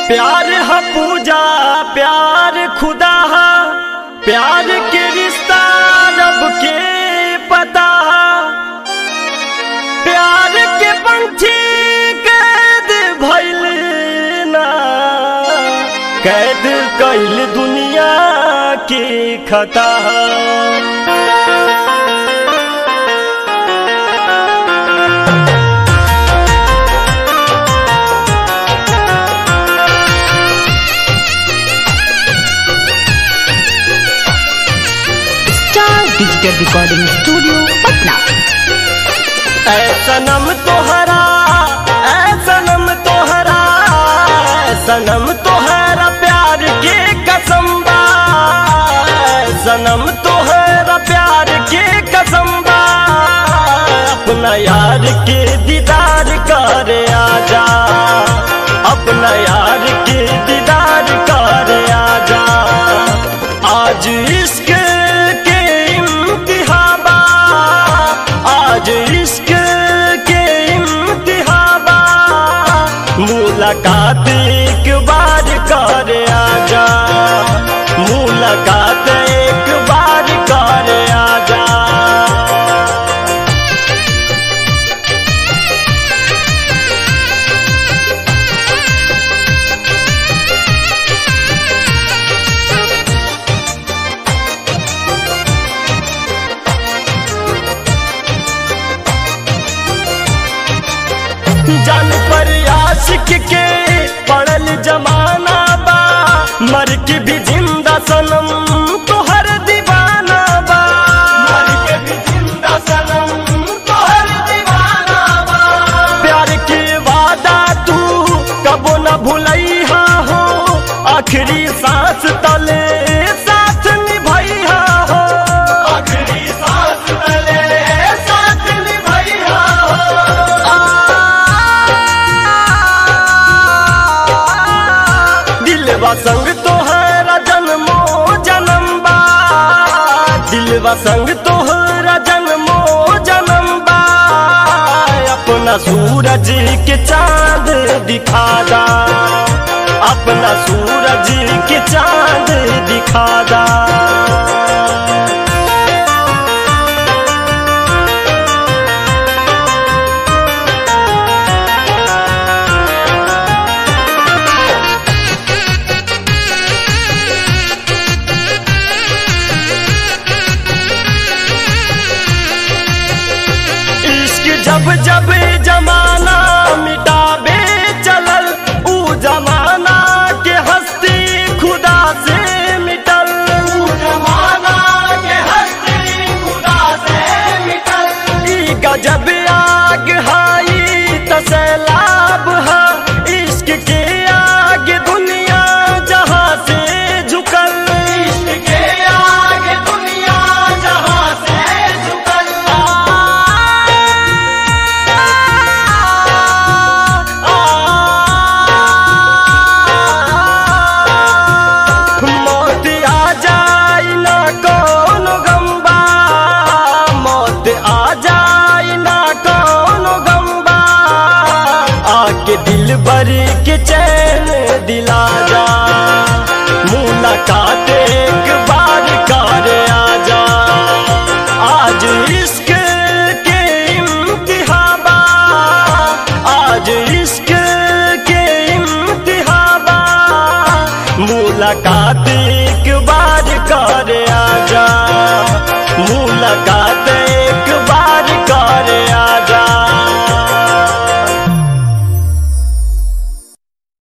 प्यार है पूजा प्यार खुदा है प्यार के रिश्ता रब के पता है प्यार के पंछी कैद भइल ना कैद कैल दुनिया की खता है star digital recording studio Patna ऐ सनम तोहरा ऐ सनम तोहरा ऐ सनम तोहरा प्यार के कसम बा ऐ सनम तोहरा प्यार के कसम बा अपना यार के दीदार कर आजा अपना यार के दीदार कर आजा आज इश्क के इम्तिहाबा आज इश्क के इम्तिहाबा मुलाकात एक बार कर आजा मुलाकात एक बार कर आजा जान पर आशिक के पड़ल जमाना बा मर के भी जिंदा सनम तोहर दीवाना बा मर के भी जिंदा सनम तोहर दीवाना बा प्यार के वादा तू कबो न भुलैहा हो आखिरी सांस तले साथ निभैहा हो आखिरी सांस तले साथ निभैहा दिलवा संग तोहरा जन्मो जन्म बा दिलवा संग तोहरा जन्मो जन्म बा अपना सूरज के चांद दिखा दा अपना सूरज के चांद दिखा दा इश्क जब जब जमाना मिटाबे चलल ऊ जमाना के हस्ती खुदा से मिटल ऊ जमाना के हस्ती खुदा से मिटल ई गजब आग हाई तसैलाब हा इश्क के आगे दुनिया जहां से झुकल इश्क के आगे दुनिया जहां से झुकल मौत आ जाए ना कौन गम्बा मौत आ जाए ना कौन गम्बा आके दिल भर के चैन दिला जा मुलाकात एक बार कर आजा आज इश्क के इम्तिहाबा आज इश्क के इम्तिहाबा मुलाकात